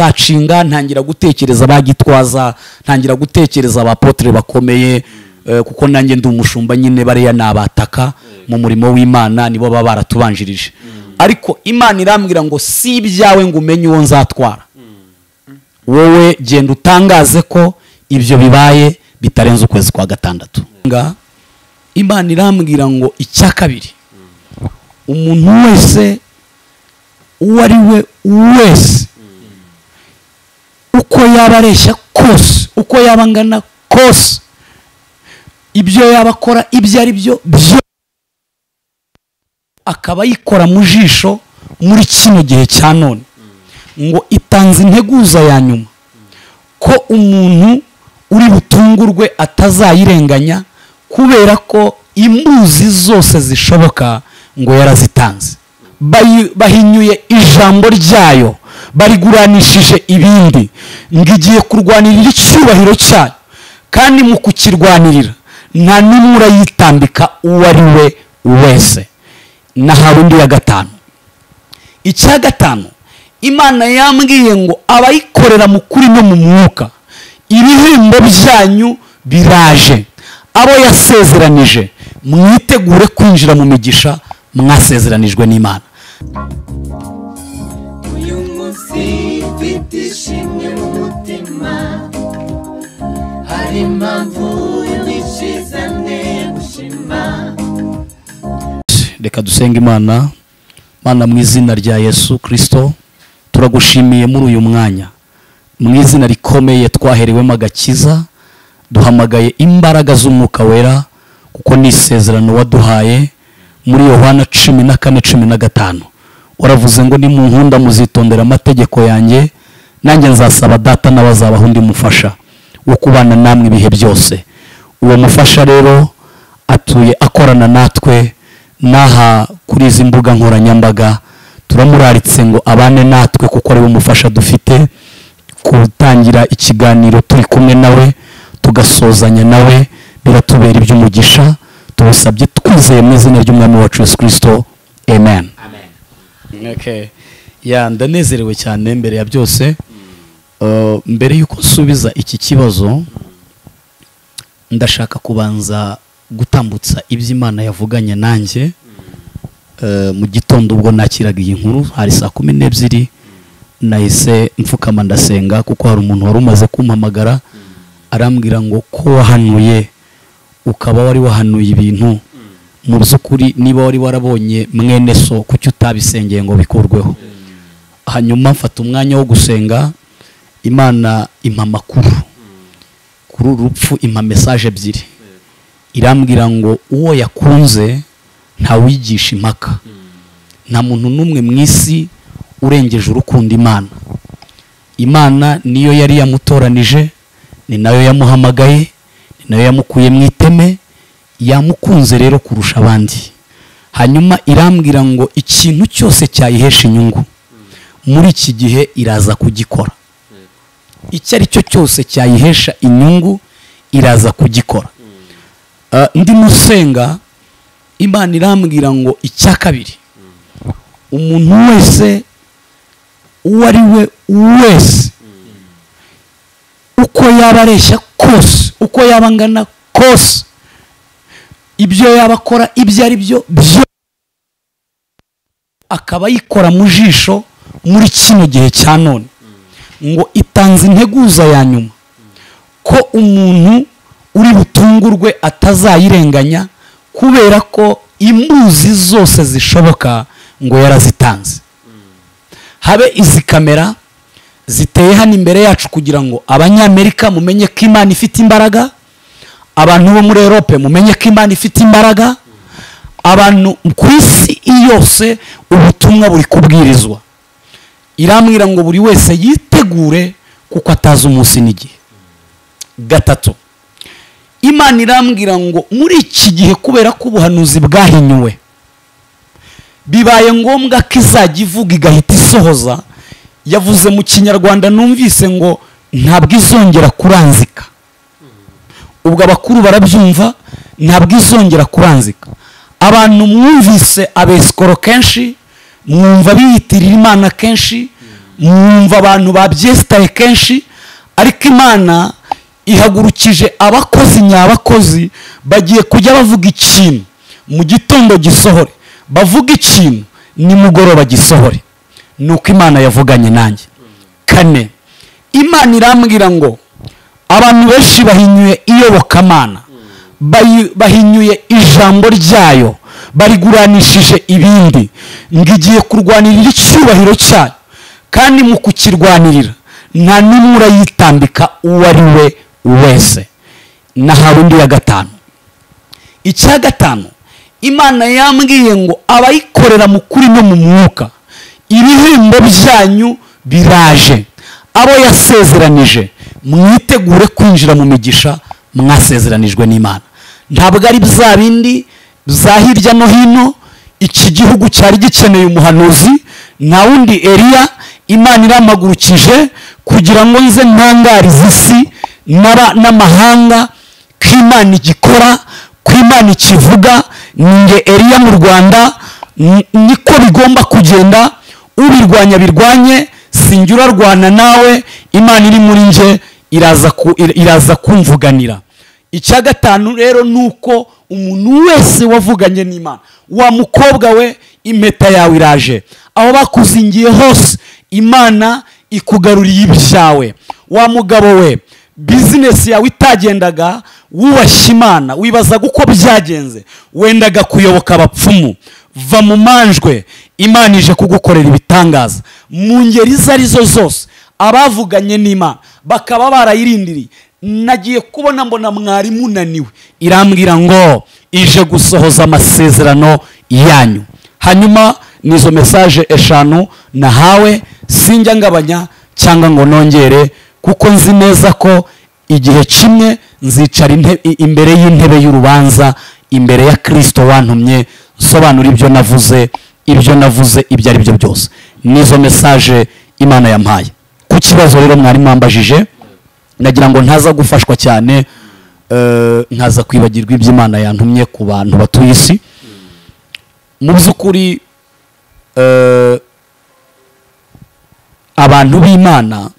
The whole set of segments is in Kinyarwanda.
gusacinga ntangira gutekereza bagitwaza ntangira gutekereza abapotere bakomeye eh, kuko nanjye ndi umushumba nyine bariya ni abataka mu murimo w'imana nibo baba baratubanjirije ariko imana irambwira ngo si ibyawe ngo umenye uwo nzatwara wowe genda utangaze ko ibyo bibaye bitarenze ukwezi kwa gatandatu Nga, imana irambwira ngo icya kabiri umuntu wese uwo ari we wese uko yaba areshya kose uko yaba angana kose ibyo yaba akora ibyo ari byo byo akaba yikora mu jisho muri kino gihe cya none ngo itanze integuza ya nyuma ko umuntu uri butungurwe atazayirenganya kubera ko imbuzi zose zishoboka ngo yarazitanze Bayi- bahinyuye ijambo ryayo bariguranishije ibindi ngo igiye kurwanirira icyubahiro cyayo kandi mu kukirwanirira nta n'umwe urayitambika uwo ari we wese nahawe undi ya gatanu icya gatanu imana yambwiye ngo abayikorera mu kuri no mu mwuka ibihembo byanyu biraje abo yasezeranije mwitegure kwinjira mu migisha mwasezeranijwe n'imana uyu munsi mfite ishimwe mu mutima hari impamvu nyinshi neye gushima reka dusenga imana mana mu izina rya yesu kirisito turagushimiye muri uyu mwanya mu izina rikomeye twaherewemo agakiza duhamagaye imbaraga z'umwuka wera kuko ni isezerano waduhaye muri yohana cumi na kane cumi na gatanu waravuze ngo nimunkunda muzitondera amategeko yanjye nanjye nzasaba data n'abazabaho undi mufasha wo kubana namwe ibihe byose uwo mufasha rero atuye akorana natwe n'aha kuri izi mbuga nkoranyambaga turamuraritse ngo abane natwe kuko ariwe mufasha dufite gutangira ikiganiro turi kumwe nawe tugasozanya nawe biratubera iby'umugisha tubisabye twizeye mu izina ry'umwami wacu yesu kirisito amen Okay. ya ndanezerewe cyane mbere ya byose Uh, mbere y'uko nsubiza iki kibazo ndashaka kubanza gutambutsa ibyo imana yavuganye nanjye Eh, mu gitondo ubwo nakiraga iyi nkuru hari saa kumi n'ebyiri nahise mfukama ndasenga kuko hari umuntu wari umaze kumpamagara arambwira ngo ko wahanuye ukaba wari wahanuye ibintu mu by'ukuri niba wari warabonye mwene so kuki utabisengeye ngo bikurweho hanyuma mfata umwanya wo gusenga imana impa amakuru kuri uru rupfu impa mesaje ebyiri irambwira ngo uwo yakunze ntawigisha impaka nta muntu n'umwe mu isi urengeje urukunda imana imana niyo yari yamutoranije ni nayo yamuhamagaye ni nayo yamukuye mu iteme yamukunze rero kurusha abandi hanyuma irambwira ngo ikintu cyose cyayihesha inyungu muri iki gihe iraza kugikora icyo ari cyo cyose cyayihesha inyungu iraza kugikora Eh, ndi musenga imana irambwira ngo icya kabiri umuntu wese uwo ari we wese uko yaba areshya kose uko yaba angana kose ibyo yaba akora ibyo ari byo byo akaba yikora mu jisho muri kino gihe cya none ngo itanze integuza ya nyuma ko umuntu uri butungurwe atazayirenganya kubera ko imbuzi zose zishoboka ngo yarazitanze habe izi kamera ziteye hano imbere yacu kugira ngo abanyamerika mumenye ko imana ifite imbaraga abantu bo muri erope mumenye ko imana ifite imbaraga abantu ku isi yose ubutumwa buri kubwirizwa irambwira ngo buri wese yitegure kuko atazi umunsi n'igihe gatatu imana irambwira ngo muri iki gihe kubera ko ubuhanuzi bwahinyuwe bibaye ngombwa ko izajya ivuga igahita isohoza yavuze mu kinyarwanda numvise ngo ntabwo izongera kuranzika ubwo abakuru barabyumva ntabwo izongera kuranzika abantu mwumvise abesikoro kenshi mwumva biyitirira imana kenshi mwumva abantu babyesitaye kenshi ariko imana ihagurukije abakozi nyabakozi bagiye kujya bavuga ikintu mu gitondo gisohore bavuga ikintu nimugoroba gisohore ni uko imana yavuganye nanjye kane imana irambwira ngo abantu benshi bahinyuye iyobokamana bayi- bahinyuye ijambo ryayo bariguranishije ibindi ngo igiye kurwanirira icyubahiro cyayo kandi mu kukirwanirira nta n'umwe urayitambika uwo ari we wese nahawe undi ya gatanu icya gatanu imana yambwiye ngo abayikorera mu kuri no mu mwuka ibihembo byanyu biraje abo yasezeranije mwitegure kwinjira mu migisha mwasezeranijwe n'imana ntabwo ari bya bindi bya hirya no hino iki gihugu cyari gikeneye umuhanuzi nta wundi eriya imana iramagurukije kugira ngo nze ntangarize isi n'aba- n'amahanga ko imana igikora ko imana ikivuga ni nge eriya mu rwanda ni- niko bigomba kugenda ubirwanya birwanye sinjye urarwana nawe imana iri muri nje iraza ku- iraza kumvuganira icya gatanu rero ni uko umuntu wese wavuganye n'imana wa mukobwa we impeta yawe iraje aho bakuzingiye hose imana ikugaruriye ibyawe wa mugabo we bizinesi yawe itagendaga wubashye imana wibazaga uko byagenze wendaga kuyoboka abapfumu va mu manjwe imana ije kugukorera ibitangaza mu ngeri izo ari zo zose abavuganye n'imana bakaba barayirindiriye nagiye kubona mbona mwari munaniwe irambwira ngo ije gusohoza amasezerano yanyu hanyuma nizo mesaje eshanu nahawe sinjya ngabanya cyangwa ngo nongere kuko nzi neza ko igihe kimwe nzicara inte- i- imbere y'intebe y'urubanza imbere ya kirisito wantumye nsobanura ibyo navuze ibyo navuze ibyo ari byo byose nizo mesaje imana yampaye ku kibazo rero mwari mwambajije nagira ngo ntaza gufashwa cyane eh, ntaza kwibagirwa ibyo imana yantumye ku bantu batuye isi mu by'ukuri eh, abantu b'imana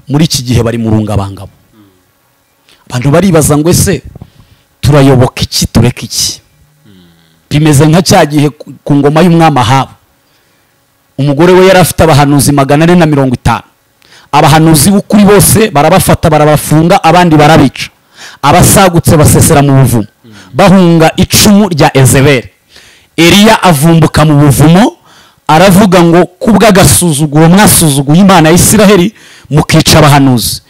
muri iki gihe bari mu rungabangabo abantu baribaza ngo ese turayoboka iki tureka iki bimeze nka cya gihe ku- ku ngoma y'umwami ahabu umugore we yari afite abahanuzi magana ane na mirongo itanu abahanuzi b'ukuri bose barabafata barabafunga abandi barabica abasagutse basesera mu buvumo bahunga icumu rya ezeberi eliya avumbuka mu buvumo aravuga ngo kubw'agasuzuguro mwasuzuguye imana ya isiraheli mukica abahanuzi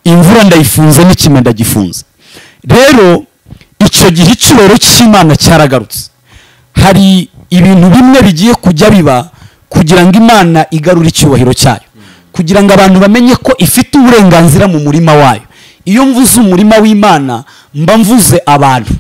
imvura ndayifunze n'ikime ndagifunze rero icyo gihe icyubahiro cy'imana cyaragarutse hari ibintu bimwe bigiye kujya biba kugira ngo imana igarure icyubahiro cyayo kugira ngo abantu bamenye ko ifite uburenganzira mu murima wayo iyo mvuze umurima w'imana mba mvuze abantu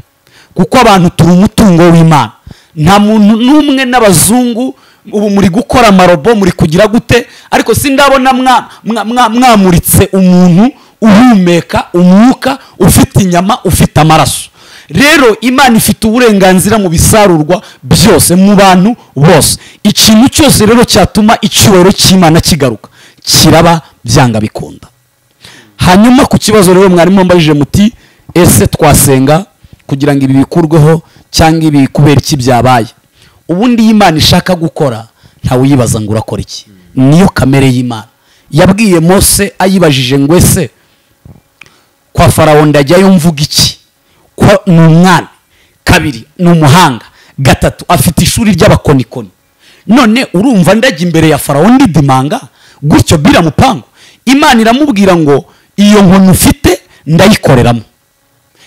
kuko abantu turi umutungo w'imana nta muntu n'umwe n'abazungu ubu muri gukora amarobo muri kugira gute ariko sindabona mwa- mwa- mwa- mwamuritse umuntu uhumeka umwuka ufite inyama ufite amaraso rero imana ifite uburenganzira mu bisarurwa byose mu bantu bose ikintu cyose rero cyatuma icyubahiro cy'imana kigaruka kiraba byanga bikunda hanyuma ku kibazo rero mwarimu wambajije muti ese twasenga kugira ngo ibi bikurweho cyangwa ibi kubera iki byabaye ubundi iyo imana ishaka gukora ntawe uyibaza ngo urakora iki niyo kamere y'imana yabwiye mose ayibajije ngo ese kwa farawo ndajyayo mvuga iki ko ni umwami kabiri ni umuhanga gatatu afite ishuri ry'abakonikoni none urumva ndajya imbere ya farawo ndidimanga gutyo biramupangu imana iramubwira ngo iyo nkoni ufite ndayikoreramo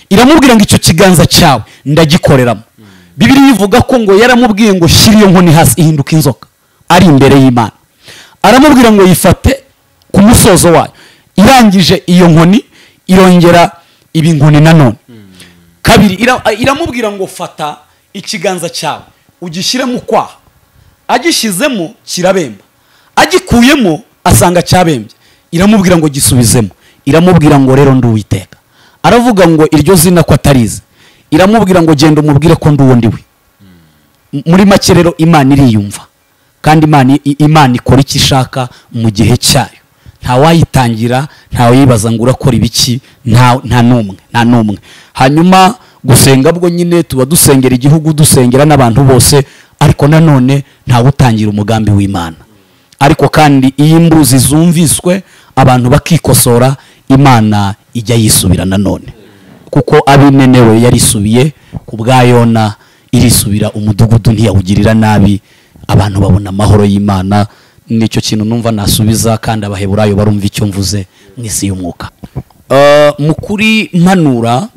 iramubwira ngo icyo kiganza cyawe ndagikoreramo bibiri ivuga ko ngo yaramubwiye ngo shyira iyo nkoni hasi ihinduka inzoka ari imbere y'imana aramubwira ngo yifate ku musozo wayo irangije iyo nkoni irongera iba inkoni nanone kabiri ira- iramubwira ngo fata ikiganza cyawe ugishyiremo ukwaha agishyizemo kirabemba agikuyemo asanga cyabembye iramubwira ngo gisubizemo iramubwira ngo rero ndi uwiteka aravuga ngo iryo zina ko atarize iramubwira ngo genda umubwire ko ndi uwo ndiwe M- muri make rero imana iriyumva kandi imana i- imana ikora icyo ishaka mu gihe cyayo ntawayitangira ntawayibaza ngo urakora ibiki nta nta n'umwe nta n'umwe hanyuma gusenga bwo nyine tuba dusengera igihugu dusengera n'abantu bose ariko nanone ntawutangira umugambi w'imana ariko kandi iyo imbuzi zumviswe abantu bakikosora imana ijya yisubira nanone kuko abimenewe yarisubiye ku bwa yona irisubira umudugudu ntiyawugirira nabi abantu babona amahoro y'imana nicyo kintu numva nasubiza kandi abaheburayo barumva icyo mvuze mu isi y'umwuka Eh, mu kuri mpanura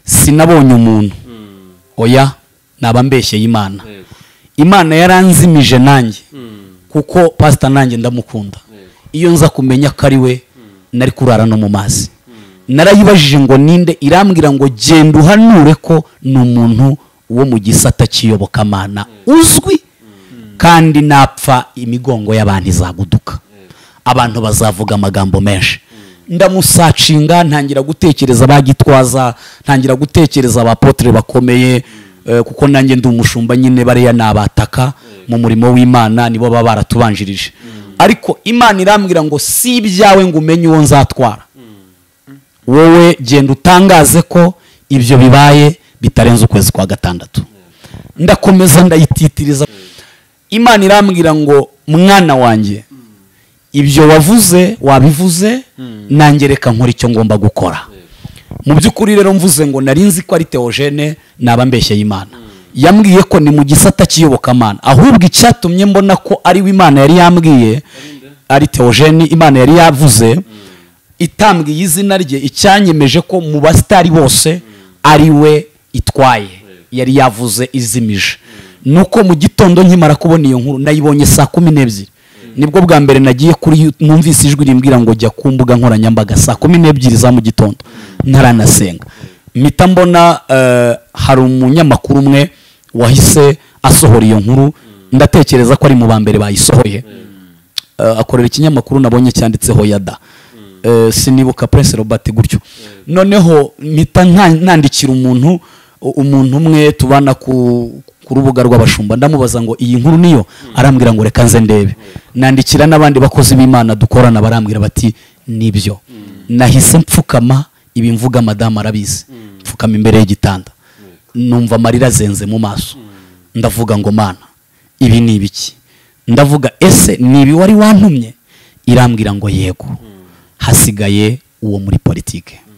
sinabonye umuntu oya naba mbeshyeye imana Yego. imana yaranzimije nanjye kuko pasita nanjye ndamukunda iyo nza kumenya ko ari we nari kurara no mu mazi narayibajije ngo ninde irambwira ngo genda uhanure ko ni umuntu wo mu gisata cy'iyobokamana uzwi kandi napfa imigongo y'abantu izaguduka abantu bazavuga amagambo menshi ndamusacinga ntangira gutekereza ba gitwaza ntangira gutekereza abapotere bakomeye eh, kuko nanjye ndi umushumba nyine bariya ni abataka mu murimo w'imana nibo baba baratubanjirije ariko imana irambwira ngo si ibyawe ngo umenye uwo nzatwara wowe genda utangaze ko ibyo bibaye bitarenze ukwezi kwa gatandatu ndakomeza ndayititiriza imana irambwira ngo mwana wanjye ibyo wavuze wabivuze nanjye reka nkora icyo ngomba gukora mu by'ukuri rero mvuze ngo nari nzi ko ari teogene naba mbeshyeye imana yambwiye ko ni mu gisata cy'iyobokamana ahubwo icyatumye mbona ko ari we imana yari yambwiye ari teogene imana yari yavuze itambwiye izina rye icyanyemeje ko mu basitari bose ari we itwaye yari yavuze izimije nuko mu gitondo nkimara kubona iyo nkuru nayibonye saa kumi n'ebyiri nibwo bwa mbere nagiye kuri yu- numvise ijwi rimbwira ngo jya ku mbuga nkoranyambaga saa kumi n'ebyiri za mu gitondo ntaranasenga mpita mbona eh, hari umunyamakuru umwe wahise asohora iyo nkuru ndatekereza ko ari mu ba mbere bayisohoye Eh, akorera ikinyamakuru nabonye cyanditseho yada Eh, sinibuka prince robert gutyo noneho mpita nta- nandikira umuntu u- umuntu umwe tubana ku ku rubuga rw'abashumba ndamubaza ngo iyi nkuru niyo arambwira ngo reka nze ndebe nandikira n'abandi bakozi b'imana dukorana barambwira bati nibyo nahise mfukama ibi mvuga madamu arabizi mfukama imbere y'igitanda numva amarira azenze mu maso ndavuga ngo mana ibi ni ibiki ndavuga ese ni ibi wari wantumye irambwira ngo yego hasigaye uwo muri politike